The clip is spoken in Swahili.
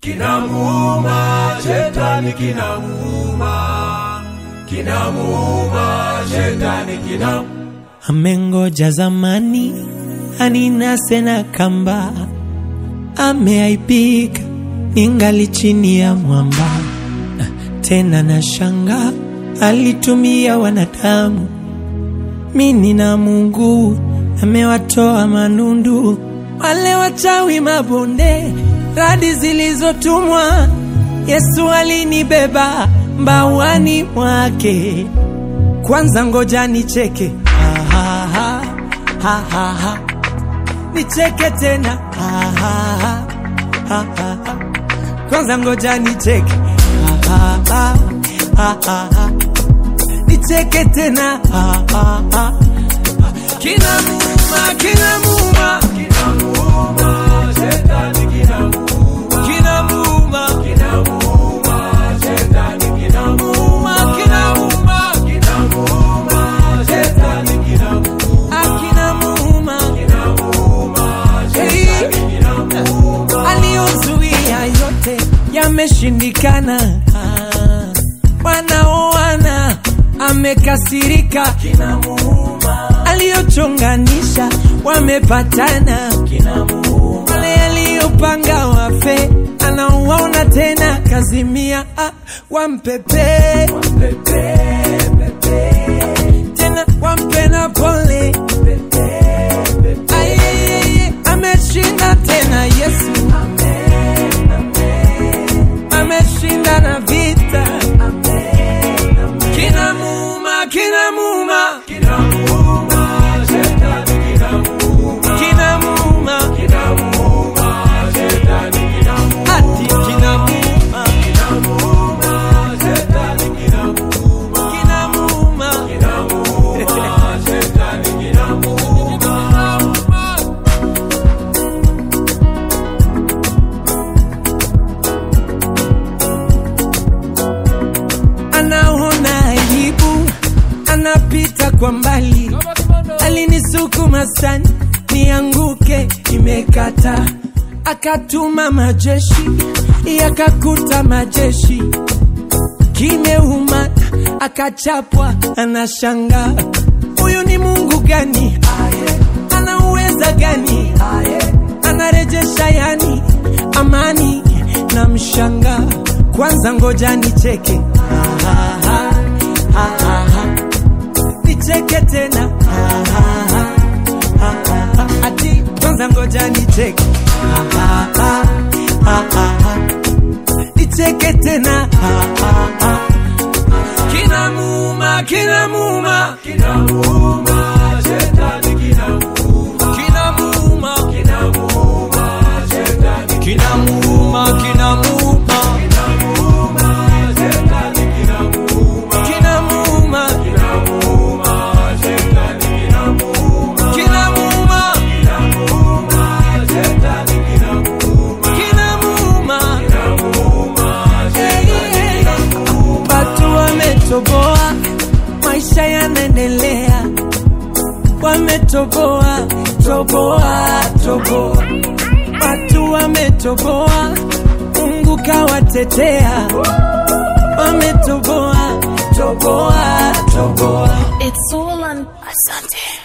kinamuuma, shetani kinamuuma, kinamuuma, shetani kinamuuma. amengoja zamani aninase na kamba, ameaibika ningali chini ya mwamba. Tena na shanga alitumia wanadamu, mini na Mungu amewatoa manundu, wale wachawi mabonde, radi zilizotumwa. Yesu alinibeba mbawani mwake kwanza ngoja nicheke ha, ha, ha, ha, ha, ha. nicheke tena ha, ha, ha, ha, ha, ha. kwanza ngoja nicheke ha, ha, ha, ha, ha, ha. nicheke tena ha, ha, ha. kinamuuma kinamuuma Kinamuuma, shetani kinamuuma, kinamuuma kinamuuma, shetani kinamuuma, muuma kinamuuma kinamuuma, shetani kinamuuma, ah, kinamuuma kinamuuma, Hey. shetani kinamuuma. aliyozuia yote yameshindikana. Ah, Wanaoana amekasirika, Kinamuuma, aliyochonganisha wamepatana, kinamuuma, wale aliyopanga wafe anawaona tena, kazimia ah, wampepe pepe, pepe, tena wampe na pole pepe, pepe. Ayeyeye, ameshinda tena Yesu Amen, amen, ameshinda na vita amen, amen. kinamuuma kinamuuma Kinamuuma, shetani kinamuuma, kinamuuma kinamuuma, shetani kinamuuma, ati kinamuuma kinamuuma, shetani kinamuuma, kinamuuma kinamuuma, shetani kinamuuma. anaona aibu anapita kwa mbali alinisukuma sana nianguke imekata akatuma majeshi yakakuta majeshi kimeuma akachapwa anashanga huyu ni mungu gani ana uweza gani anarejesha yani amani na mshanga kwanza ngoja nicheke Ha, ha, ha, ha, ha, ha. nicheke tena Ha, ha, ha, ha, ha, ha. ati kwanza ngoja nicheke Ha, ha, ha, ha, ha, ha. nicheke tena Ha, ha, ha. kinamuuma kinamuuma Kinamuuma, shetani kinamuuma, kinamuuma kinamuuma, shetani kinamuuma kinamuuma kinamuuma, shetani kinamuuma, kinamuuma kinamuuma, shetani kinamuuma, kinamuuma kinamuuma, shetani kinamuuma, kinamuuma kinamuuma, shetani kinamuuma. watu wametoboa maisha yanaendelea wametoboa toboa toboa watu wametoboa mungu kawatetea wametoboa toboa toboa It's all on Asante.